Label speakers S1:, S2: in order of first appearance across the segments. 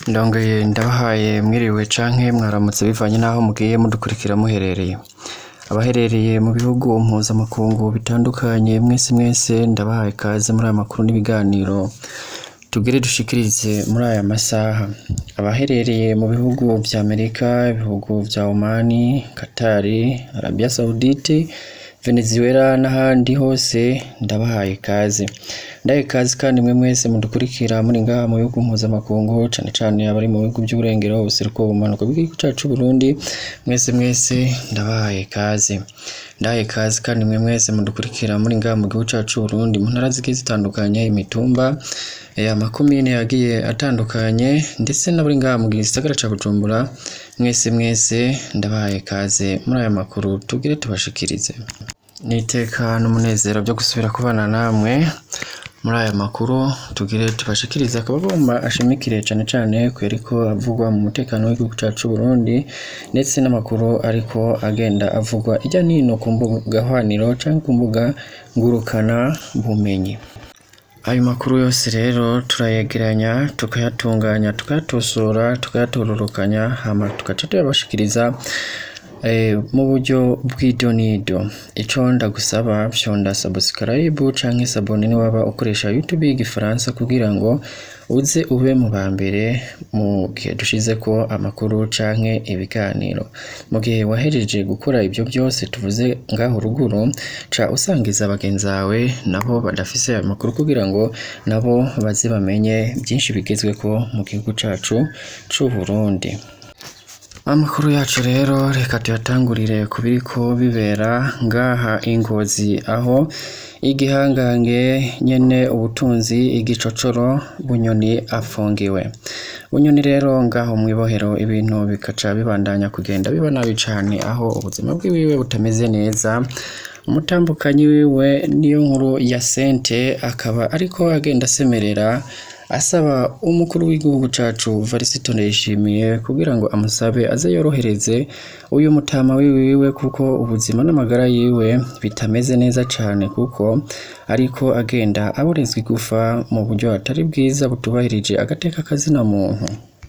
S1: Ndongeye ndabahaye mwiriwe canke mwaramutse bivanye n'aho mugiye mudukurikira muherereye. Abaherereye mu bihugu mpuzamakungu bitandukanye mwese mwese ndabahaye ikaze muri aya makuru n'ibiganiro tugire dushikirize muri aya masaha. Abaherereye mu bihugu vya Amerika, ibihugu vya Omani, Katari, Arabia Saudite, Venezuela n'ahandi hose ndabahaye ikaze. Ndahaye ikaze kandi mwe mwese mudukurikira muri ngaha mu bihugu mpuzamakungu cane cane abari mu bihugu vy'uburengero, ubuseruko, ubumanuko bw'igihugu cacu c'Uburundi, mwese mwese ndabahaye ikaze. Ndahaye ikaze kandi mwe mwese mudukurikira muri ngaha mu gihugu cacu c'Uburundi mu ntara zigiye zitandukanye, imitumba, amakomine yagiye atandukanye ndetse n'abari ngaha mu gisagara ca Bujumbura, mwese mwese ndabahaye ikaze muri aya makuru tugire tubashikirize. N'iteka n'umunezero vyo gusubira kubana namwe muri aya makuru tugire tubashikirize, akaba agomba ashimikire cane cane kuyariko avugwa mu mutekano w'igihugu cacu c'Uburundi ndetse n'amakuru ariko agenda avugwa irya n'ino ku mbuga hwaniro canke ku mbuga ngurukana bumenyi. Ayo makuru yose rero turayegeranya, tukayatunganya, tukayatosora, tukayatororokanya, hama tugaca tuyabashikiriza mu buryo bw'idonido. Ico ndagusaba fyonda subscribe canke sabone niwaba ukoresha YouTube y'igifaransa kugira ngo uze ube mu ba mbere mu gihe dushizeko amakuru canke ibiganiro. Mu gihe wahejeje gukora ivyo vyose tuvuze ngaho ruguru, ca usangiza bagenzi bawe nabo badafise ayo makuru kugira ngo nabo baze bamenye vyinshi bigezweko mu gihugu cacu c'Uburundi. Amakuru yacu rero reka tuyatangurire ku biriko bibera ngaha i Ngozi aho igihangange nyene ubutunzi igicocoro Bunyoni afungiwe. Bunyoni rero ngaho mw'ibohero ibintu bikaca bibandanya kugenda biba nabi cane aho ubuzima bwiwiwe butameze neza, umutambukanyi wiwe Niyonkuru Hyacinthe akaba ariko agenda asemerera asaba umukuru w'igihugu cacu Varisito Ndayishimiye kugira ngo amusabe aze yorohereze uyu mutama wiwiwe kuko ubuzima n'amagara yiwe bitameze neza cane kuko ariko agenda aborezwa igufa mu buryo atari bwiza butubahirije agateka kazina muntu.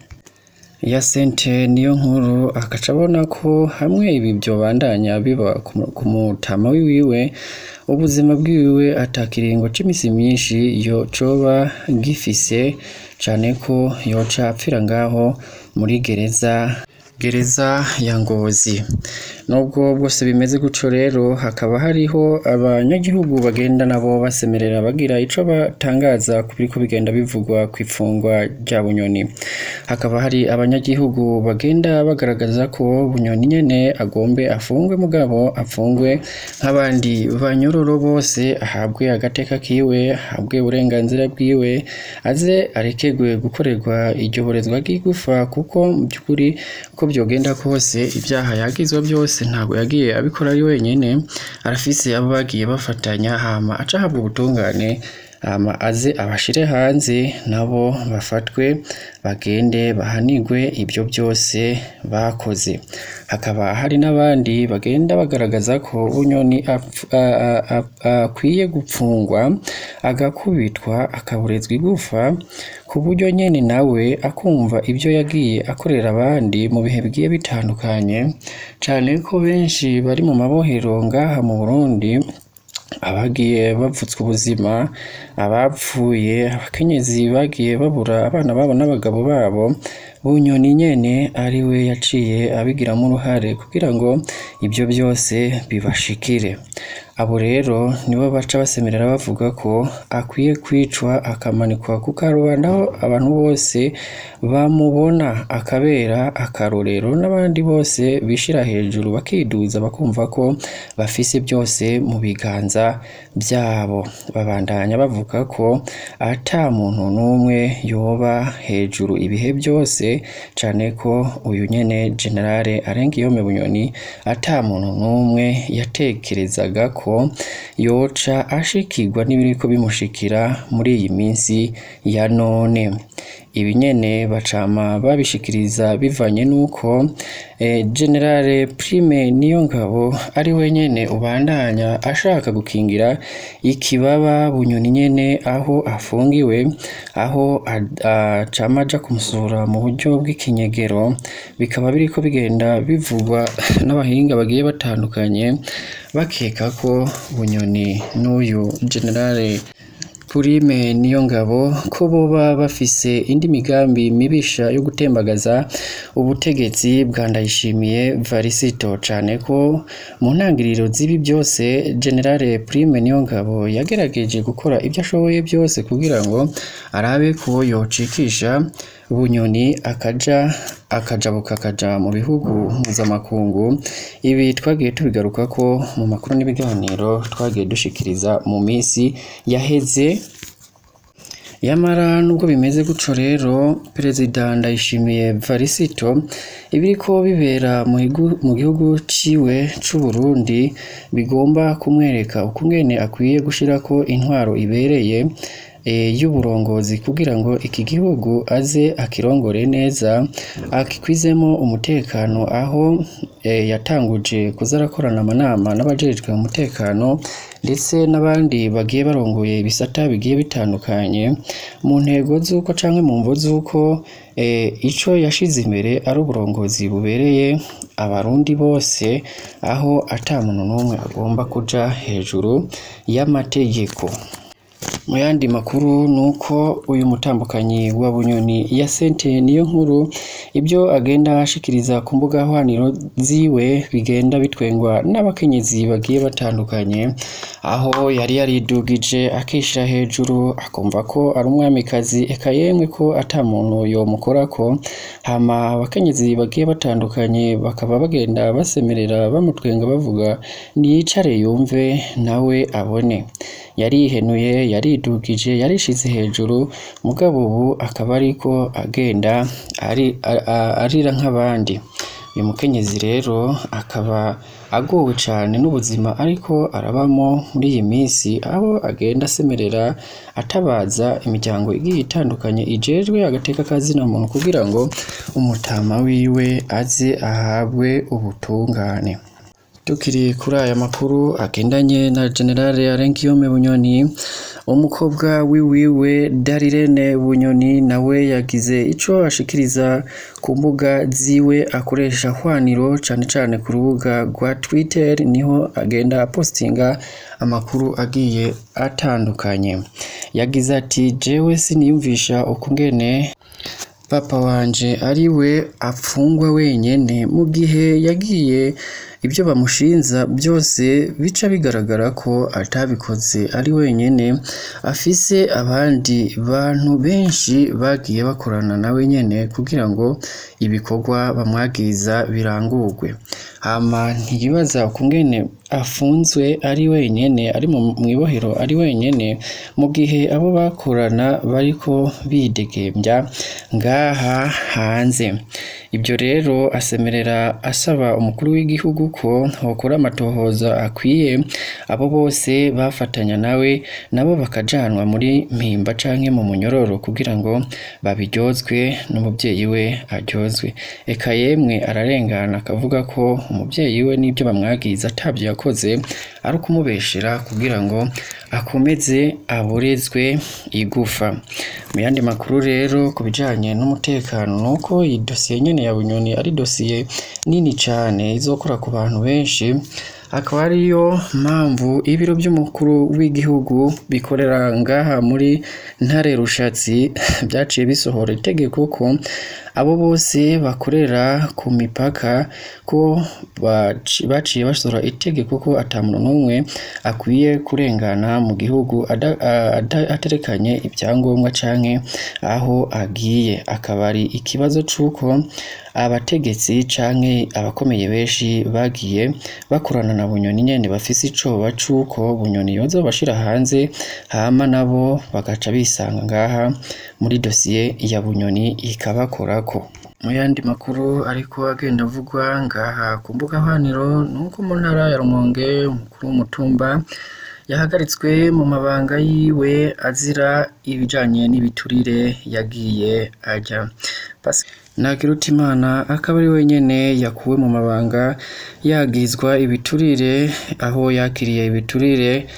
S1: Hyacinthe Niyonkuru agaca abona ko hamwe ibi vyobandanya biba ku mutama wiwiwe, ubuzima bwiwe ata kiringo c'imisi myinshi coba gifise cane ko yoca apfira ngaho muri gereza gereza ya Ngozi. Nubwo bwose bimeze gutyo rero hakaba hariho abanyagihugu bagenda nabo basemerera bagira ico batangaza ku biriko bigenda bivugwa kw'ifungwa rya Bunyoni. Hakaba hari abanyagihugu bagenda bagaragaza ko Bunyoni nyene agombe afungwe mugabo afungwe nk'abandi banyororo bose, ahabwe agateka kiwe, ahabwe uburenganzira bwiwe, aze arekerwe gukorerwa iryo borezwa ry'igufa kuko mu vy'ukuri uko vyogenda kose ivyaha yagizwa vyose ntabwo yagiye abikora ari wenyene, arafise abo bagiye bafatanya hama ace ahabwa ubutungane hama aze abashire hanze nabo bafatwe bagende bahanigwe ivyo vyose bakoze. Hakaba hari n'abandi bagenda bagaragaza ko Bunyoni akwiye gupfungwa, agakubitwa, akaborezwa igufa ku buryo nyene nawe akumva ivyo yagiye akorera abandi mu bihe bigiye bitandukanye, cane ko benshi bari mu mabohero ngaha mu Burundi abagiye bavutswa ubuzima, abapfuye, abakenyezi bagiye babura abana babo n'abagabo babo, Bunyoni nyene ariwe yaciye abigiramwo uruhare kugira ngo ivyo vyose bibashikire. Abo rero nibo baca basemerera bavuga ko akwiye kwicwa akamanikwa ku karubanda aho abantu bose bamubona akabera akarorero n'abandi bose bishira hejuru bakiduza bakumva ko bafise vyose mu biganza vyabo. Babandanya bavuga ko ata muntu n'umwe yoba hejuru ibihe vyose, cane ko uyu nyene General Arengiyome Bunyoni ata muntu n'umwe yatekerezaga ko yoca ashikirwa n'ibiriko bimushikira muri iyi minsi ya none. ibi nyene bacama babishikiriza bivanye n'uko eh, generale Prime Niyongabo ari we nyene ubandanya ashaka gukingira ikibaba bunyoni nyene aho afungiwe aho acama aja kumusura mu buryo bw'ikinyegero bikaba biriko bigenda bivugwa n'abahinga bagiye batandukanye bakeka ko bunyoni n'uyu generale Prime Niyongabo ko boba bafise indi migambi mibisha yo gutembagaza ubutegetsi bwa Ndayishimiye Varisito cane ko mu ntangiriro z'ibi byose Generale Prime Niyongabo yagerageje gukora ibyo ashoboye byose kugira ngo arabe ko yocikisha bunyoni akaja akajabuka akaja mu bihugu mpuzamakungu ibi twagiye tubigaruka ko mu makuru n'ibiganiro twagiye dushikiriza mu minsi yaheze yamara nubwo bimeze gutyo rero perezida ndayishimiye varisito ibiriko bibera mu higu- mu gihugu ciwe c'u Burundi bigomba kumwereka ukungene akwiye gushirako intwaro ibereye eh, y'uburongozi kugira ngo iki gihugu aze akirongore neza akikwizemo umutekano aho eh, yatanguje kuza arakorana amanama n'abajejwe umutekano ndetse n'abandi bagiye barongoye ibisata bigiye bitandukanye mu ntego z'uko canke mu mvo z'uko eh, ico yashize imbere ari uburongozi bubereye abarundi bose aho ata muntu n'umwe agomba kuja hejuru y'amategeko mu yandi makuru ni uko uyu mutambukanyi wa bunyoni ya sente niyo nkuru ibyo agenda ashikiriza ku mbuga hwaniro ziwe bigenda bitwengwa n'abakenyezi bagiye batandukanye aho yari yaridugije akishira hejuru akumva ko ari umwamikazi eka yemwe ko ata muntu yomukorako hama abakenyezi bagiye batandukanye bakaba bagenda basemerera bamutwenga bavuga niyicare yumve nawe abone yarihenuye yaridugije yarishize hejuru mugabo ubu akaba ariko agenda ari, a- a- arira nk'abandi uyu mukenyezi rero akaba agowe cane n'ubuzima ariko arabamo muri iyi minsi aho agenda asemerera atabaza imiryango igiye itandukanye ijejwe agateka kazina muntu kugira ngo umutama wiwe aze ahabwe ubutungane tukiri kuri aya makuru agendanye na generale Arenkiyome Bunyoni umukobwa wiwiwe Darirene Bunyoni nawe yagize ico ashikiriza ku mbuga ziwe akoresha hwaniro cane cane ku rubuga rwa Twitter niho agenda apostinga amakuru agiye atandukanye yagize ati jewe siniyumvisha ukungene papa wanje ari we apfungwa wenyene mu gihe yagiye ibyo bamushinza byose bica bigaragara ko atabikoze ari wenyene afise abandi bantu benshi bagiye bakorana nawe nyene kugira ngo ibikorwa bamwagiriza birangurwe hama ntiyibaza ukungene afunzwe ari wenyene ari mu ibohero ari wenyene mu gihe abo bakorana bariko bidegembya ngaha hanze ibyo rero asemerera asaba umukuru w'igihugu ko hokora amatohoza akwiye abo bose bafatanya nawe nabo bakajanwa muri mpimba canke mu munyororo kugira ngo babiryozwe n'umubyeyi we aryozwe eka yemwe ararengana akavuga ko umubyeyi we n'ibyo bamwagiriza atabyo yakoze ari ukumubeshera kugira ngo akomeze aborezwe igufa mu yandi makuru rero ku bijanye n'umutekano ni uko iyi dosiye nyene ya bunyoni ari dosiye nini cane izokora ku bantu benshi akaba ariyo mpamvu ibiro by'umukuru w'igihugu bikorera ngaha muri ntare rushatsi byaciye bisohora itegeko ko abo bose bakorera ku mipaka ko baci- baciye basohora itegeko ko ata muntu n'umwe akwiye kurengana mu gihugu ada- a- ada- aterekanye ibyangombwa canke aho agiye akaba ari ikibazo c'uko abategetsi canke abakomeye benshi bagiye bakorana na bunyoni nyene bafise icoba c'uko bunyoni yoza bashira hanze hama nabo bagaca bisanga ngaha muri dosiye ya bunyoni ikabakorako mu yandi makuru ariko agenda avugwa ngaha ku mbuga hwaniro ni uko mu ntara ya rumonge umukuru w'umutumba yahagaritswe mu mabanga yiwe azira ibijanye n'ibiturire yagiye ajya Ntakirutimana akaba ari wenyene yakuwe mu mabanga yagizwa ibiturire aho yakiriye ibiturire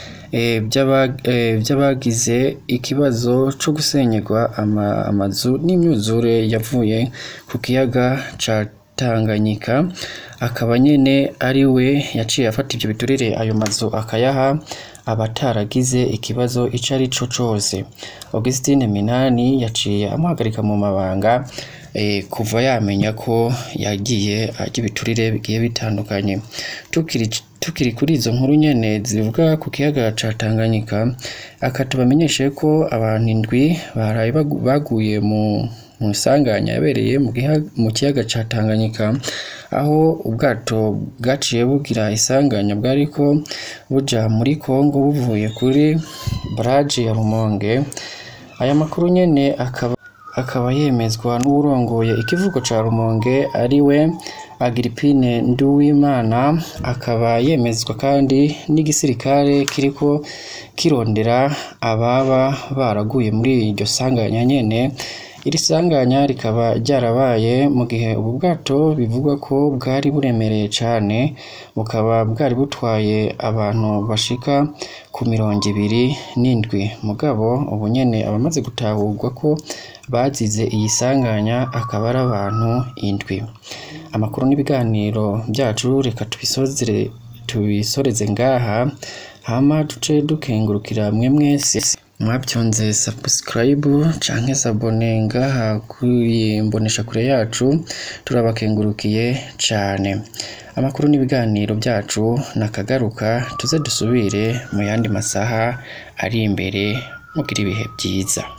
S1: vy'abagize ikibazo co gusenyerwa amazu n'imyuzure yavuye ku kiyaga ca Tanganyika akaba nyene ari we yaciye afata ivyo biturire ayo mazu akayaha abataragize ikibazo ico ari co cose Augustine Minani yaciye amuhagarika mu mabanga kuva yamenya ko yagiye arya ibiturire bigiye bitandukanye tukiri kuri izo nkuru nyene zivuga ku kiyaga ca Tanganyika akatubamenyeshe ko abantu indwi baraye baguye mu isanganya yabereye mu kiyaga ca Tanganyika aho ubwato bwaciye bugira isanganya bwariko buja muri Congo buvuye kuri baraje ya Rumonge aya makuru nyene akaba akaba yemezwa n'uwurongoye ikivugo ca Rumonge ariwe Agiripine Nduwimana akaba yemezwa kandi n'igisirikare kiriko kirondera ababa baraguye muri iryo sanganya nyene iri sanganya rikaba ryarabaye mu gihe ubu bwato bivugwa ko bwari buremereye cane bukaba bwari butwaye abantu bashika ku mirongo ibiri n'indwi mugabo ubu nyene abamaze gutahurwa ko bazize iyi sanganya akaba ari abantu indwi amakuru n'ibiganiro byacu reka tubisozere tubisoreze ngaha hama duce dukengurukira mwe mwese mwabyonze subscribe canke sabone ngaha kuri mbonesha kure yacu turabakengurukiye cane amakuru n'ibiganiro byacu nakagaruka tuze dusubire mu yandi masaha ari imbere mugira ibihe byiza